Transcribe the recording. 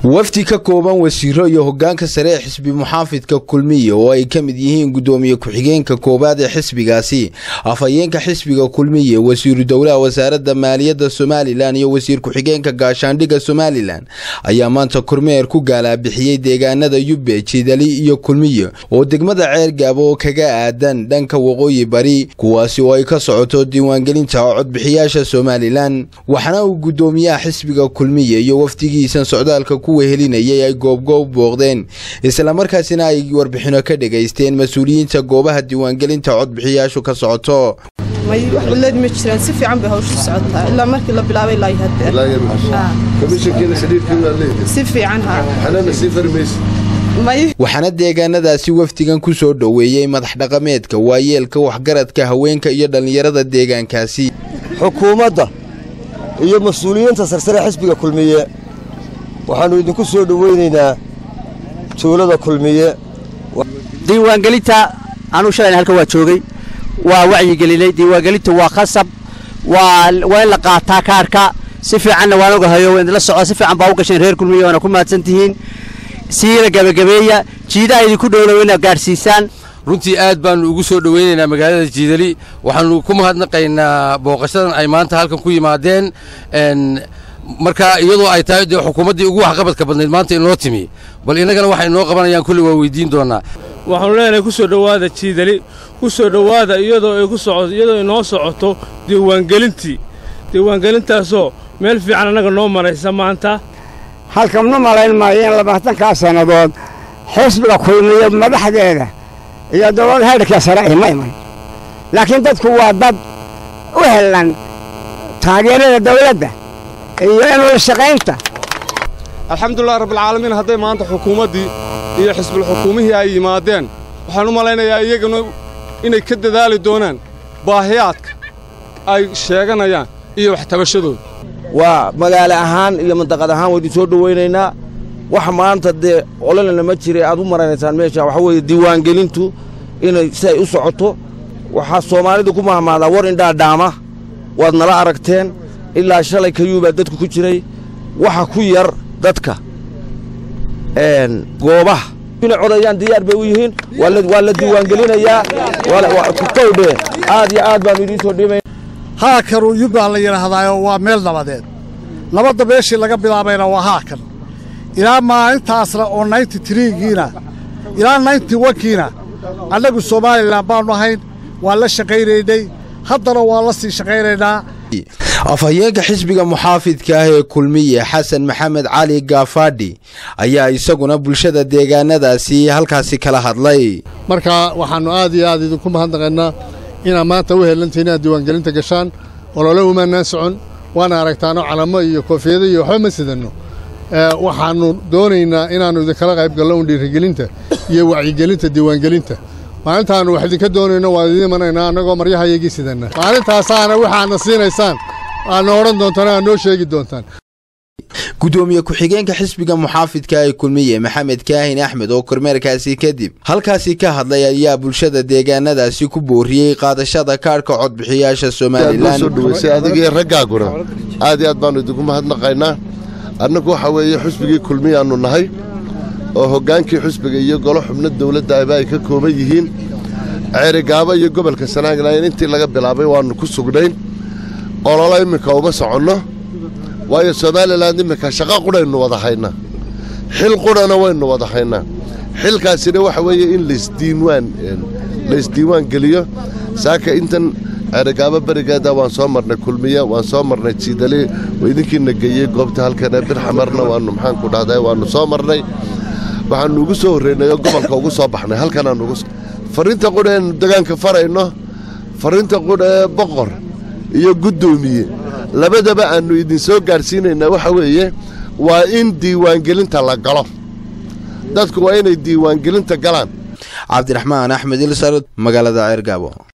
wafdi ka kooban wasiiro iyo hogaanka sare ee xisbi muxaafidka kulmiye oo ay ka mid yihiin gudoomiye ku-xigeenka koowaad ee xisbigaasi afhayeenka xisbiga kulmiye wasiiru dowlaha wasaaradda maaliyadda somalilan iyo wasiir ku-xigeenka gaashaandhigga somalilan ayaa maanta kormeer ku gaalaabixiyey deegaanada yubbe jidali iyo kulmiye oo degmada ceergaabo oo kaga aadan dhanka waqooyi bari kuwaasi oo ay ka socoto diiwaangelinta codbixiyaasha somalilan waxaana uu gudoomiyaha xisbiga kulmiye iyo wafdigiisan socdaalka ku wehelinayay ay goobgoob booqdeen islamarkaasina ay warbixino ka dhegaysteen mas-uuliyiinta goobaha diiwaangelinta codbixiyaashu ka socoto may wax cillad ma jiraan si fiican bay hawshu socotaa ilaa markii la bilaabay ilaa si fiican waxaana deegaanadaasi wafdigan ku soo dhoweeyey madax dhaqameedka waayeelka waxgaradka haweenka iyo dhallinyarada deegaankaasi xukuumadda iyo mas-uuliyiinta sarsare xisbiga kulmiye waxaannu idinku soo dhoweynaynaa tuulada kulmiye diiwaangelinta anuu shalayna halkan waa joogay waa wacyigelinay diiwaangelintu waa khasab waa in la qaataa kaarhka si fiicanna waan ogahayo la soco si fiican baa u gasheen reer kulmiye waana ku mahadsan tihiin siina gabagabeeya jiidaha idinku dhowlow inaad gaadhsiisaan runtii aad baannu ugu soo dhoweynaynaa magaalada jiidali waxaannu ku mahadnaqaynaa booqashadan ay maanta halkan ku yimaadeen marka iyadoo ay tahay dee xukuumaddii ugu waxqabadka badnayd maanta inoo timi bal innagana waxay noo qabanayaan kulli waa weydiin doonnaa waxaanu leenahay ku soo dhowaada jiidali ku soo dhowaada iyadoo ay ku socoto iyadoo inoo socoto diiwaangelintii diiwaangelintaasoo meel fiican annaga noo maraysa maanta halkan ma malayn maayo in labaatankaa sannadood xisbiga kulmiyo madaxdeeda iyo dowladda heerhka sare ay ma iman laakiin dadku waa dad u helan taageerada dawladda iyo inula shaqaynta alxamdulilah rabbilcaalamiin hadday maanta xukuumaddii iyo xisbulxukuumihii ay yimaadeen waxaan u malaynayaa iyaguna inay ka dadaali doonaan baahiyaadka ay sheeganayaan iyo waxtabashadooda waa magaalo ahaan iyo mandaqad ahaan waynu soo dhowaynaynaa wax maanta dee ololana ma jira aad u maranaysaan meesha waxaa weeye diiwaangelintu inay si ay u socoto waxaa soomaalidu ku mahmaadaa war indhaa dhaama waad nala aragteen ilaa shalay kayuubaa dadku ku jiray waxa ku yar dadka goobaha inay codayaan diyaar bay u yihiin waa la diiwaangelinayaa kowdhe aad iyo aad baannu idiin soo dhiibay haakanuu yubbaan la yidhaahdaayo waa meel nabadeed nabadda meeshii laga bilaabayna waa haakan ilaa maalintaasna oo naynti tiriigiina ilaa naynti wankiina annagu somalilan baannu ahayn waan la shaqaynaynay haddana waan la sii shaqaynaynaa afhayeenka xisbiga muxaafidka ah ee kulmiye xasan maxamed cali gaafadhi ayaa isaguna bulshada deegaanadaasi halkaasi kala hadlay marka waxaannu aad iyo aad idinku mahadnaqaynaa inaad maanta u helantihin inaad diiwaangelinta gashaan olole umaanaan socon waana aragtaano calamo iyo koofiyado iyo waxba ma sidanno waxaannu doonaynaa inaannu idinkala qayb gallo un dhiirigelinta iyo wacyigelinta diiwaangelinta maalintaannu wax idinka doonayno waan idiin imanaynaa annagoo maryahayagii sidanna maalintaasaana waxaadna siinaysaan aadna odhan doontaan aad noo sheegi doontaan gudoomiye ku-xigeenka xisbiga muxaafidka ee kulmiye maxamed kaahin axmed oo kormeerkaasi kadib halkaasi ka hadlay ayaa bulshada deegaanadaasi ku booriyey qaadashada kaadhka codbixiyaasha somalilan adigii raggaaguna aad iyo aad baannu idinku mahadnaqaynaa annagu waxaa weeye xusbigii kulmiyaannu nahay oo hoggaankii xusbiga iyo golo xubno dawladda aba ay ka kooban yihiin ceerigaabo iyo gobolka sanaaglayn intii laga bilaabay waannu ku sugnayn ololo imminka uma soconno waayo somalilan imminka shaqo qudhaynu wada haynaa xil qudhana waynu wada haynaa xilkaasina waxa weeye in laysdiiwaan laysdiiwaan geliyo saaka intan ceerigaabo berigeeda waan soo marnay kulmiya waan soo marnay jiidali idinkiina geeyey goobta halkana birxamarna waannu maxaanku dhahday waannu soo marnay waxaannu ugu soo horreynay oo gobolka ugu soo baxnay halkanaannugu farriinta qudha eenu degaanka farayno farriinta qudha ee boqor iyo guddoomiye labadaba aannu idinsoo gaadhsiinaynaa waxa weeye waa in diiwaangelinta la galo dadku waa inay diiwaangelinta galaan cabdiraxmaan axmed ilsar magaalada ceergaabo